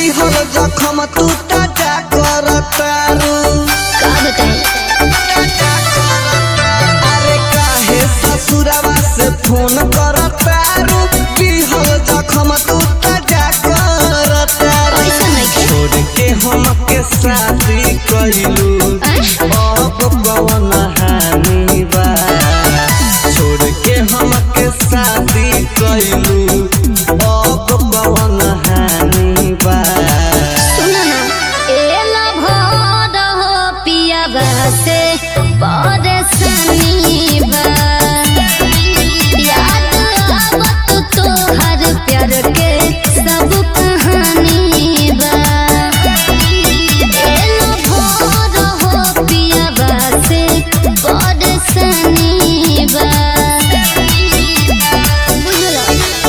दिहल जखम तू ताजा कर तारू का बताई अरे काहे ससुरवा से फोन कर तारू दिहल जखम तू ताजा कर तारू ऐसा नहीं के छोड़ के हमके शादी कइलू अब कवन हानि बा छोड़ के हमके शादी कइलू अब कवन हानि बा सुनो ना एला भोर हो पिया से परेशानी बा याद आवत तोहर प्यार के सब कहानी बा एला भोर हो पिया से परेशानी बा बुझलो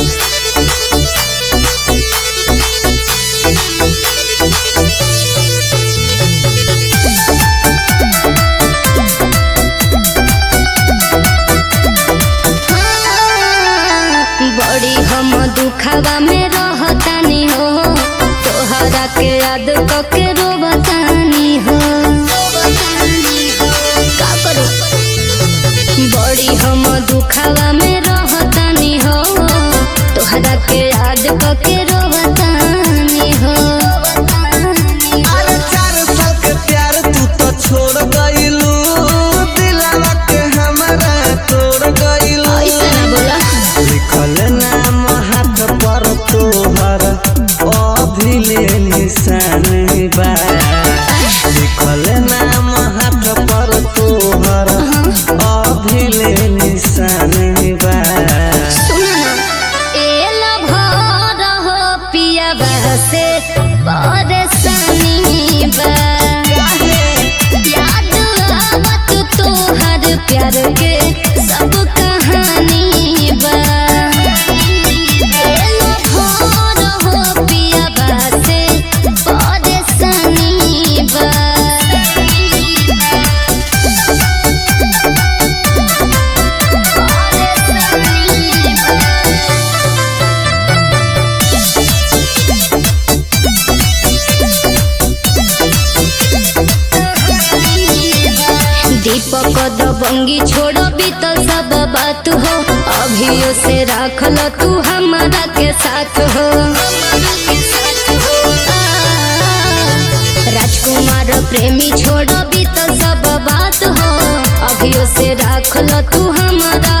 बड़ी हम दुखवा में रहतानी हो तोहरा के याद कके रोबतानी हो का करू बड़ी हम दुखवा में रहतानी हो तोहरा के याद कके रोबतानी हो अरे चार साल के प्यार तू तो छोड़ गइलू दिलवा के हमरा तोड़ गइलू ऐसा ना बोला लिखल नाम हाथ पर तोहर अभिले निशान बा लिखल नाम हाथ पर तोहर अभिले निशान बा सुनो ना एला भर हो पिया से परेशानी बा याद आवत तोहर प्यार के सब कहानी बा एला भर हो पिया से परेशानी बा दीपक दबंगी छोड़ो बीतल सब बात हो अभियो से राखल तू हमारा के साथ हो राजकुमार प्रेमी छोड़ो बीतल सब बात हो अभियो से राखल तू हमारा